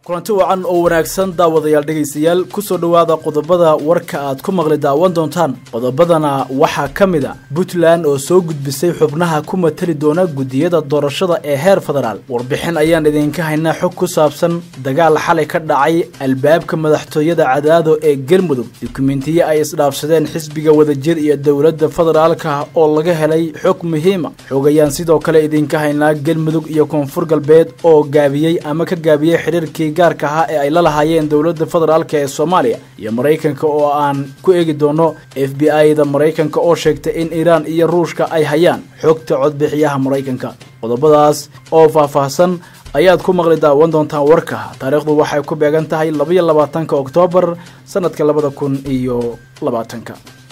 kulanti wacan oo wanaagsan daawadayaal dhegaystayaal kusoo dhowaada qodobada warka aad ku maqli daawan doontaan qodobadana waxaa ka mid a puntland oo soo gudbisay xubnaha ku matali doona guddiyada doorashada ee heer federaal warbixin ayaan idinka haynaa xog ku saabsan dagaal xalay ka dhacay albaabka madaxtooyada cadaado ee galmudug dukumentiye ay isdhaafsadeen xisbiga wadajir iyo dowladda federaalka oo laga helay xog muhiima xog ayaan sidoo kale idinka haynaa galmudug iyo koonfur galbeed oo gaabiyey ama ka gaabiyey xiriirkii gaarka ahaa ee ay la lahaayeen dowladda federaalka ee soomaaliya iyo maraykanka oo aan ku eegi doono f b i da maraykanka oo sheegtay in iiraan iyo ruushka ay hayaan xogta codbixiyaha maraykanka qodobadaas oo faahfaahsan ayaad ku maqli daawan doontaan warka taariikhdu waxay ku beegan tahay labaiyo labaatanka oktoobar sanadka labada kun iyo labaatanka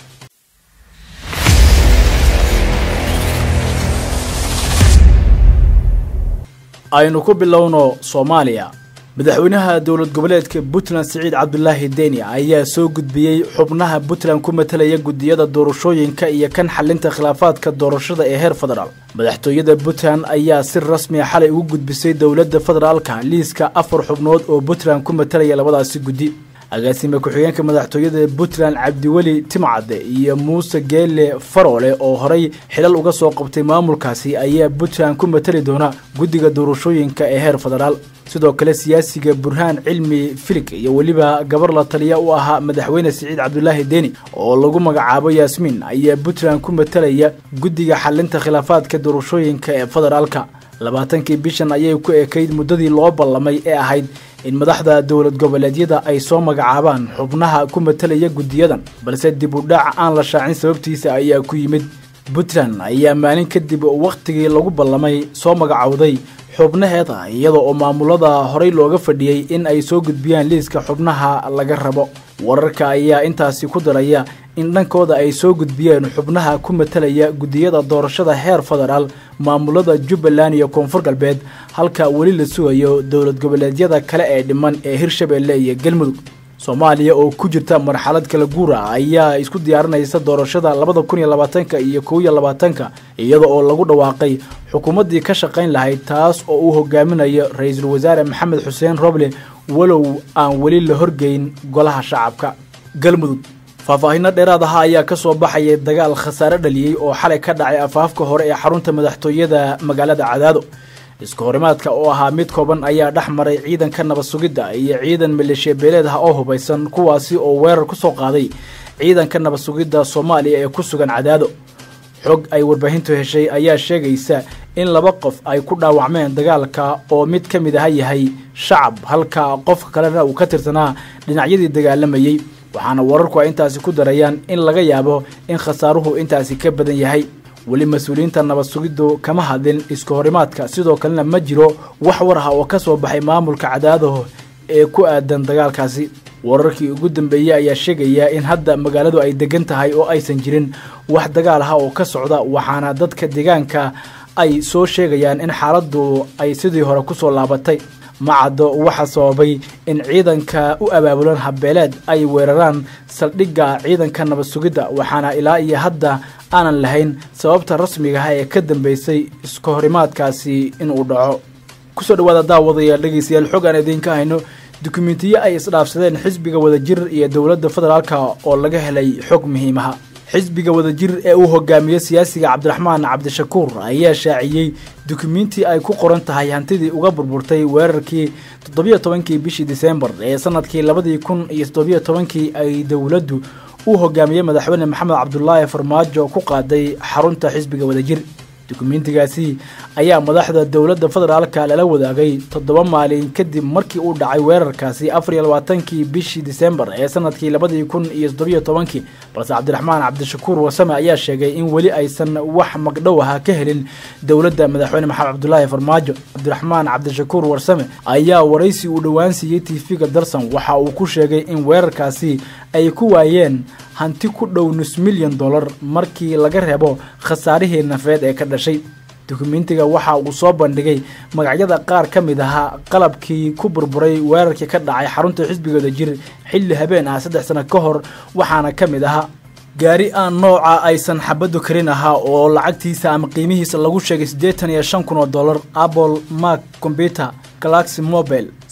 aynu ku bilowno soomaaliya madaxweynaha dowlad goboleedka puntland siciid cabdulaahi deni ayaa soo gudbiyey xubnaha puntland ku matalaya guddiyada doorashooyinka iyo kan xalinta khilaafaadka doorashada ee heer federaal madaxtooyada puntland ayaa si rasmiya xalay ugu gudbisay dowladda federaalka liiska afar xubnood oo puntland ku matalaya labadaasi guddi agaasime ku-xigeenka madaxtooyada puntland cabdiweli timcadde iyo muuse geele faroole oo horey xilal uga soo qabtay maamulkaasi ayaa puntland ku matali doona guddiga doorashooyinka ee heer federaal sidoo kale siyaasiga burhaan cilmi filig iyo weliba gabar la taliya u ahaa madaxweyne siciid cabdulaahi deni oo lagu magacaabo yaasmiin ayaa puntland ku matalaya guddiga xalinta khilaafaadka doorashooyinka ee federaalka labaatankii bishan ayay ku ekayd muddadii loo ballamay ee ahayd in madaxda dowlad goboleedyada ay soo magacaabaan xubnaha ku matalaya guddiyadan balse dib u dhac aan la shaacin sababtiisa ayaa ku yimid puntland ayaa maalin kadib wakhtigii lagu ballamay soo magacowday xubnaheeda iyada oo maamulada horey looga fadhiyey in ay soo gudbiyaan liiska xubnaha laga rabo wararka ayaa intaasi ku daraya in dhankooda ay soo gudbiyeen xubnaha ku matalaya guddiyada doorashada heer federaal maamulada jubbaland iyo koonfur galbeed halka weli la sugayo dowlad goboleedyada kale ee dhiman ee hirshabeelle iyo galmudug soomaaliya oo ku jirta marxalad kala guura ayaa isku diyaarinaysa doorashada labada kun iyo labaatanka iyo kow iyo labaatanka iyada oo lagu dhawaaqay xukuumaddii ka shaqayn lahayd taas oo uu hogaaminayo ra-iisul wasaare maxamed xuseen roble walow aan weli la horgeyn golaha shacabka galmudug faahfaahinno dheeraad aha ayaa ka soo baxaya dagaal khasaare dhaliyey oo xalay ka dhacay afaafka hore ee xarunta madaxtooyada magaalada cadaado iska horimaadka oo ahaa mid kooban ayaa dhex maray ciidanka nabad sugidda iyo ciidan maleeshiya beeleed ah oo hubaysan kuwaasi oo weerar ku soo qaaday ciidanka nabad sugidda soomaaliya ee ku sugan cadaado xog ay warbaahintu heshay ayaa sheegaysa in laba qof ay ku dhaawacmeen dagaalka oo mid ka mid aha yahay shacab halka qofka kalena uu ka tirsanaa dhinacyadii dagaalamayey waxaana wararku ay intaasi ku darayaan in laga yaabo in khasaaruhu intaasi ka badan yahay weli mas-uuliyiinta nabad sugiddu kama hadlin iska horimaadka sidoo kalena ma jiro wax war ah oo ka soo baxay maamulka cadaadaho ee ku aadan dagaalkaasi wararkii ugu dambeeyey ayaa sheegaya in hadda magaaladu ay degan tahay oo aysan jirin wax dagaal ah oo ka socda waxaana dadka deegaanka ay soo sheegayaan in xaaladdu ay sidii hore kusoo laabatay macaddo waxaa sababay in ciidanka u abaabulan habeeleed ay weeraraan saldhigga ciidanka nabad sugidda waxaana ilaa iyo hadda aanan lahayn sababta rasmiga ah ee ka dambeysay iska horimaadkaasi inuu dhaco kusoo dhawaada daawadayaal dhegaystayaal xog aan idiinka hayno dukumentiye ay isdhaafsadeen xisbiga wadajir iyo dowladda federaalka oo laga helay xog muhiimaha xisbiga wadajir ee uu hogaamiye siyaasiga cabdiraxmaan cabdishakuur ayaa shaaciyey dukumiintii ay ku qoran tahay hantidii uga burburtay weerarkii toddobiyo tobankii bishii disembar ee sanadkii labadii kun iyo toddobiyo tobankii ay dowladdu uu hogaamiyey madaxweyne maxamed cabdulaahi farmaajo ku qaaday xarunta xisbiga wadajir dukumentigaasi ayaa madaxda dowladda federaalka lala wadaagay toddoba maalin kadib markii uu dhacay weerarkaasi afar iyo labaatankii bishii disembar ee sanadkii labadii kun iyo toddobiyo tobankii balse cabdiraxmaan cabdishakuur wasame ayaa sheegay in weli aysan wax magdhow aha ka helin dowladda madaxweyne maxamed cabdulaahi farmaajo cabdiraxmaan cabdishakuur warsame ayaa waraysi uu dhowaan siiyey tv-ga darsan waxa uu ku sheegay in weerarkaasi ay ku waayeen hanti ku dhow nus milyan dollar markii laga reebo khasaarihii nafeed ee ka dhashay dukumentiga waxa uu soo bandhigay magacyada qaar ka mid ahaa qalabkii ku burburay weerarkii ka dhacay xarunta xisbigooda jir xilli habeen ah saddex sano ka hor waxaana ka mid ahaa gaari aan nooca aysan xabaddu karin ahaa oo lacagtiisa ama qiimihiisa lagu sheegay siddeetan iyo shan kun oo dollar apple mac computer galaxy mobile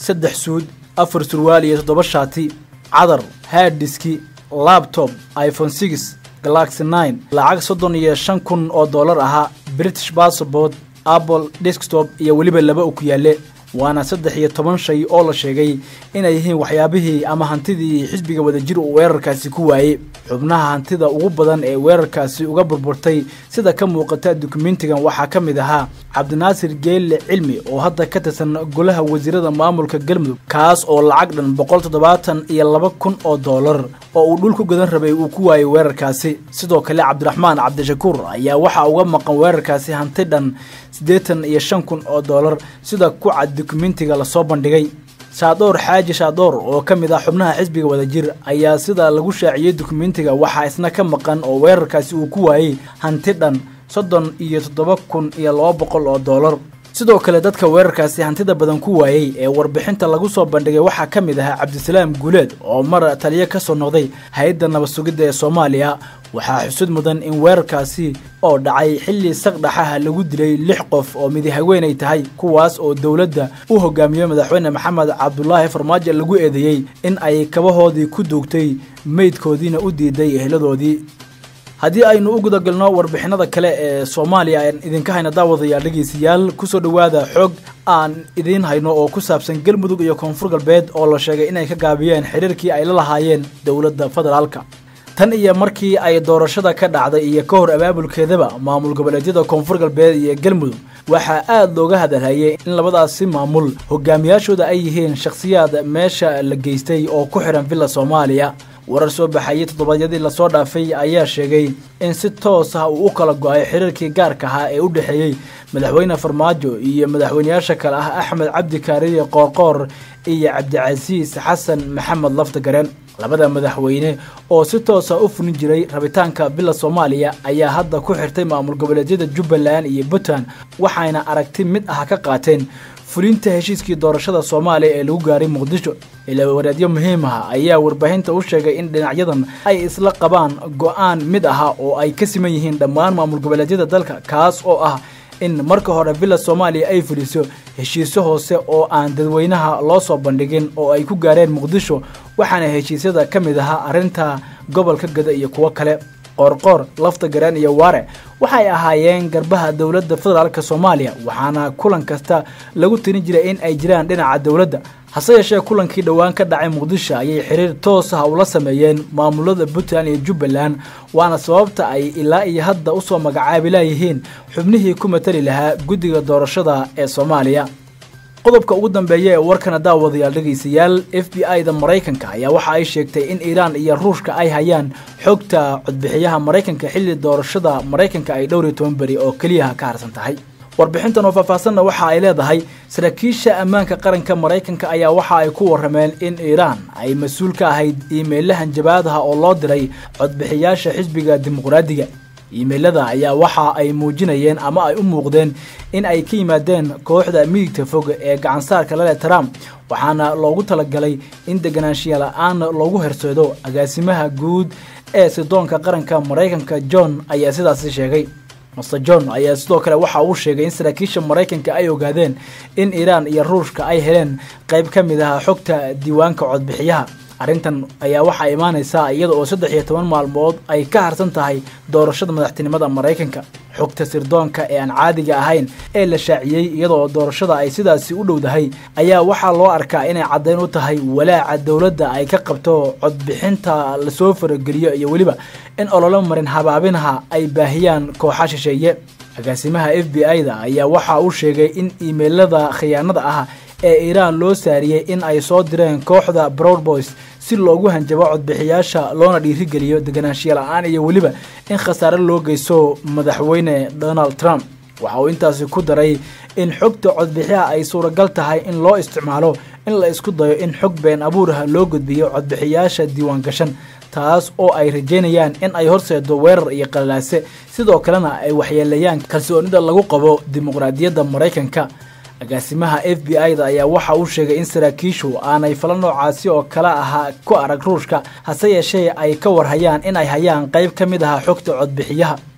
saddex suud afar surwaal iyo toddoba shaati cadar haaddiski labtob iphone six galaxy nine lacag soddon iyo shan kun oo dollar ahaa british bassabort apple desktop iyo weliba laba u ku yaalle waana saddex iyo toban shay oo la sheegay inay yihiin waxyaabihii ama hantidii xisbiga wadajir uu weerarkaasi ku waayey xubnaha hantida ugu badan ee weerarkaasi uga burburtay sida ka muuqata dukumentigan waxaa ka mid ahaa cabdinaasir geelle cilmi oo hadda ka tirsan golaha wasiirada maamulka galmudug kaas oo lacag dhan boqol toddobaatan iyo laba kun oo dollar oo uu dhul ku gadan rabay uu ku waayey weerarkaasi sidoo kale cabdiraxmaan cabdishakuur ayaa waxaa uga maqan weerarkaasi hanti dhan siddeetan iyo shan kun oo dollar sida ku cad dukumentiga lasoo bandhigay shaadoor xaaji shaadoor oo ka mid ah xubnaha xisbiga wadajir ayaa sida lagu shaaciyey dukumentiga waxaa isna ka maqan oo weerarkaasi uu ku waayey hanti dhan soddon iyo toddoba kun iyo laba boqol oo dollar sidoo kale dadka weerarkaasi hantida badan ku waayey ee warbixinta lagu soo bandhigay waxaa ka mid ahaa cabdisalaam guuleed oo mar taliyo ka soo noqday hay-adda nabad sugidda ee soomaaliya waxaa xusud mudan in weerarkaasi oo dhacay xilli saqdhaxaha lagu dilay lix qof oo midi haweenay tahay kuwaas oo dowladda u hogaamiyo madaxweyne maxamed cabdulaahi farmaajo lagu eedeeyey in ay kabahoodii ku duugtay meydkoodiina u diiday eheladoodii haddii aynu u gudagalno warbixinada kale ee soomaaliya aan idinka hayna daawadayaal dhegeystayaal kusoo dhowaada xoog aan idiin hayno oo ku saabsan galmudug iyo koonfur galbeed oo la sheegay inay ka gaabiyeen xiriirkii ay la lahaayeen dowladda federaalka tan iyo markii ay doorashada ka dhacday iyo ka hor abaabulkeedaba maamul goboleedyada koonfur galbeed iyo galmudug waxaa aada looga hadalhayay in labadaasi maamul hogaamiyaashooda ay yihiin shakhsiyaad meesha la geystay oo ku xihan villa soomaaliya warar soo baxayay toddobaadyadii lasoo dhaafay ayaa sheegay in si toos ah uu u kala go-ay xiriirkii gaarka ahaa ee u dhexeeyey madaxweyne farmaajo iyo madaxweyneyaasha kale ah axmed cabdi kaariye qoorqoor iyo cabdicasiis xasan maxamed laftagareen labada madaxweyne oo si toosa u fulin jiray rabitaanka villa soomaaliya ayaa hadda ku xirtay maamul goboleedyada jubbaland iyo puntland waxayna aragti mid ah ka qaateen fulinta heshiiskii doorashada soomaaliya ee lagu gaaray muqdisho ilaa wareedyo muhiim ah ayaa warbaahinta u sheegay in dhinacyadan ay isla qabaan go-aan mid aha oo ay ka siman yihiin dhammaan maamul goboleedyada dalka kaas oo ah in marka hore villa soomaaliya ay fuliso heshiisyo hoose oo aan dadweynaha loo soo bandhigin oo ay ku gaareen muqdisho waxaana heshiisyada ka mid ahaa arrinta gobolka gada iyo kuwo kale qoorqoor lafta garaan iyo waare waxay ahaayeen garbaha dowladda federaalk soomaaliya waxaana kulan kasta lagu tirin jiray in ay jiraan dhinaca dowladda hase yeeshee kulankii dhowaan ka dhacay muqdisho ayay xiriir toos ah ula sameeyeen maamulada puntland iyo jubbaland waana sababta ay ilaa iyo hadda usoo magacaabi laayihiin xubnihii ku matali lahaa guddiga doorashada ee soomaaliya qodobka ugu dambeeya ee warkana daawadayaal dhegaystayaal f b i da maraykanka ayaa waxa ay sheegtay in iiraan iyo ruushka ay hayaan xogta codbixiyaha maraykanka xilli doorashada maraykanka ay dhowr iyo toban beri oo keliyaha ka harsan tahay warbixintan oo faahfaahsanna waxa ay leedahay saraakiisha ammaanka qaranka maraykanka ayaa waxa ay ku warrameen in iiraan ay mas-uul ka ahayd iimeylahan jabaadaha oo loo diray codbixiyaasha xisbiga dimuqraadiga iimeylada ayaa waxa ay muujinayeen ama ay u muuqdeen in ay ka yimaadeen kooxda midigta fog ee gacansaarka lale trump waxaana loogu talagalay in deganaanshiya la-aan loogu herseedo agaasimaha guud ee sidoonka qaranka maraykanka john ayaa sidaasi sheegay master john ayaa sidoo kale waxa uu sheegay in saraakiisha maraykanka ay ogaadeen in iiraan iyo ruushka ay heleen qayb ka mid ah xogta diiwaanka codbixiyaha arrintan ayaa waxaa imaanaysaa iyada oo saddex iyo toban maalmood ay ka harsan tahay doorashada madaxtinimada maraykanka xogta sirdoonka ee aan caadiga ahayn ee la shaaciyey iyadaoo doorashada ay sidaasi u dhowdahay ayaa waxaa loo arkaa inay caddayn u tahay walaaca dowladda ay ka qabto codbixinta lasoo farageliyo iyo weliba in ololo marin habaabinaha ay baahiyaan kooxa shisheeye agaasimaha f b i da ayaa waxa uu sheegay in iimeylada khiyaanada ah ee iiraan loo saariyey in ay soo direen kooxda broadboys si loogu hanjabo codbixiyaasha loona dhiirigeliyo deganaanshiya la-aan iyo weliba in khasaare loo geysto madaxweyne donald trump waxa uu intaasi ku daray in xogta codbixiyaha ay suuragal tahay in loo isticmaalo in la isku dayo in xog been abuuraha loo gudbiyo codbixiyaasha diiwaan gashan taas oo ay rajeynayaan in ay horseedo weerar iyo qalalaase sidoo kalena ay waxyeeleeyaan kalsoonida lagu qabo dimuqraadiyadda maraykanka agaasimaha f b i da ayaa waxa uu sheegay in saraakiishu aanay fala noocaasi oo kale ahaa ku arag ruushka hase yeeshee ay ka warhayaan in ay hayaan qayb ka mid aha xogta codbixiyaha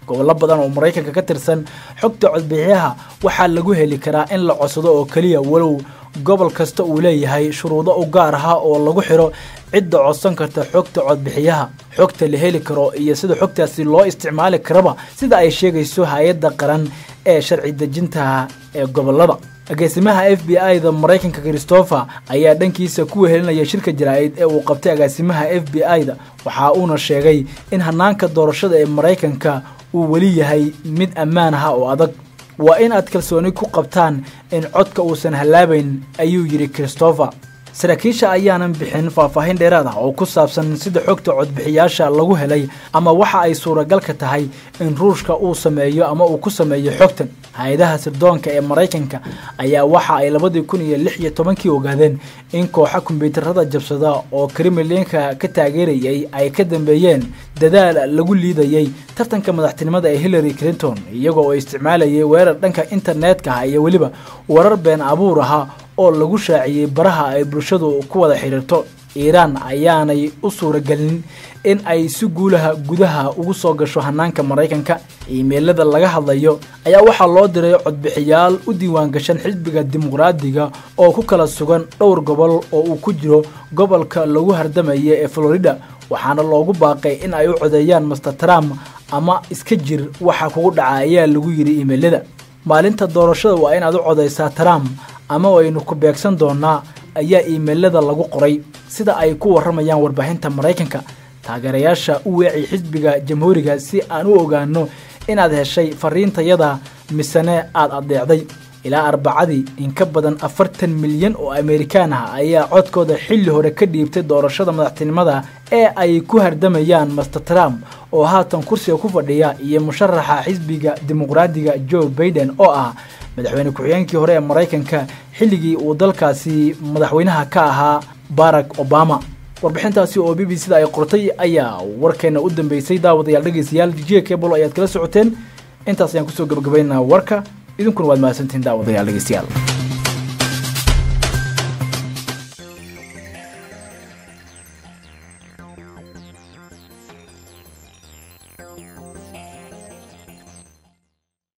gobollo badan oo maraykanka ka tirsan xogta codbixiyaha waxaa lagu heli karaa in la codsado oo keliya walow gobol kasta uu leeyahay shuruudo u gaar aha oo lagu xiro cidda codsan karta xogta codbixiyaha xogta la heli karo iyo sida xogtaasi loo isticmaali karaba sida ay sheegayso hay-adda qaran ee sharci dejinta ee gobolada agaasimaha f b i da maraykanka christopher ayaa dhankiisa ku wehelinaya shirka jaraa'id ee uu qabtay agaasimaha f b i da waxa uuna sheegay in hanaanka doorashada ee maraykanka uu weli yahay mid ammaan aha oo adag waa in aad kalsooni ku qabtaan in codka uusan hallaabayn ayuu yidhi christopher saraakiisha ayaanan bixin faahfaahin dheeraad ah oo ku saabsan sida xogta codbixiyaasha lagu helay ama waxa ay suuragalka tahay in ruushka uu sameeyo ama uu ku sameeyo xogtan hay-adaha sirdoonka ee maraykanka ayaa waxa ay labadii kun iyo lix iyo tobankii ogaadeen in kooxa kombyuutarada jabsada oo kremlinka ka taageerayay ay ka dambeeyeen dadaal lagu liidayay tartanka madaxtinimada ee hillary clinton iyagoo oo isticmaalayay weerar dhanka internetka ah iyo weliba warar been abuur aha oo lagu shaaciyey baraha ay bulshadu ku wada xidhiirto iiraan ayaanay u suuragelin in ay si guulaha gudaha ugu soo gasho hanaanka maraykanka iimeylada laga hadlayo ayaa waxaa loo diray codbixiyaal u diiwaan gashan xisbiga dimuqraadiga oo ku kala sugan dhowr gobol oo uu ku jiro gobolka lagu hardamaya ee florida waxaana loogu baaqay in ay u codeeyaan master trump ama iska jir waxa kugu dhaca ayaa lagu yidhi iimeylada maalinta doorashada waa in aad u codaysaa trump ama waynu ku beegsan doonaa ayaa iimeylada lagu qoray sida ay ku warramayaan warbaahinta maraykanka taageerayaasha u weeci xisbiga jamhuuriga si aan u ogaano inaad heshay fariintayada misene aad adeecday ilaa arbacadii in ka badan afartan milyan oo amerikaan ah ayaa codkooda xilli hore ka dhiibtay doorashada madaxtinimada ee ay ku hardamayaan master trump oo haatan kursiga ku fadhiya iyo musharaxa xisbiga dimuqraadiga joe baiden oo ah madaxweyne ku-xigeenkii hore ee maraykanka xilligii uu dalkaasi madaxweynaha ka ahaa barack obama warbixintaasi oo b b c da ay qortay ayaa warkeena u dambeysay daawadayaal dhegeystayaal j cable ayaad kala socoteen intaas ayaan kusoo gabagabaynaa warka idinkuna waad mahadsantihiin daawadayaal dhegeystayaal